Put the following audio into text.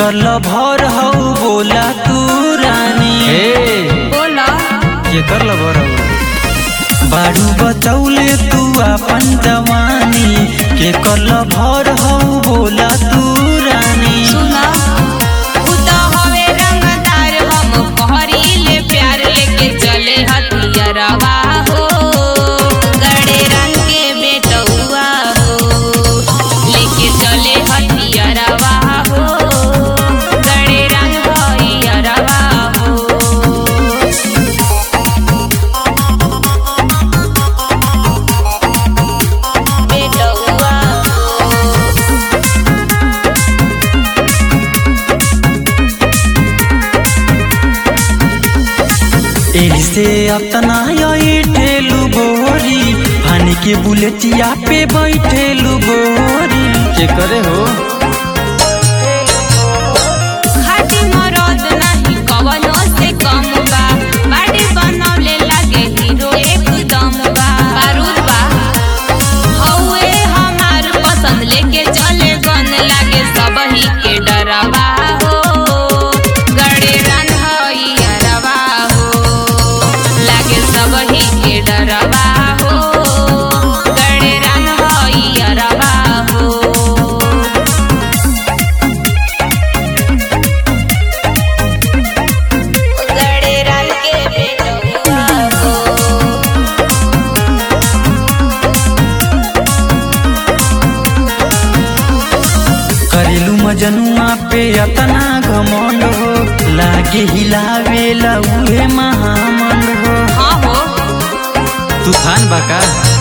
कर भर हऊ बोला तू रानी बोला के कर भर बारू बचौले तू अपन जवानी के कर भर हऊ बोला तू रानी सुना उ तो हवे रंगदार हम पहरीले प्यार लेके चले हथियारवा हो गड़े रंग के बेटौआ हो लेके चले हथियारवा हो गड़े रंग भैयारवा हो बेटौआ हो एही से अपना यही ठेलू गोरी पानी के बुलेटिया पे बैठेलू गोरी के करे हो खाटी मरद नाही कवनो से कम बा बाड़ी बनौले लागे हीरो एकदम बा बारूद बा हौए हमार पसंद लेके चले गन लागे सबही के डरवा हो गड़े रन हई अरवा हो लागे सबही के डरवा हो गड़े रन हई अरवा हो गड़े रन के बेटौआ हो करेलू मजनुआ पे अतना घमंड हो लागे हिलावेला उहे महामंड हो हाँ हो तूफान बका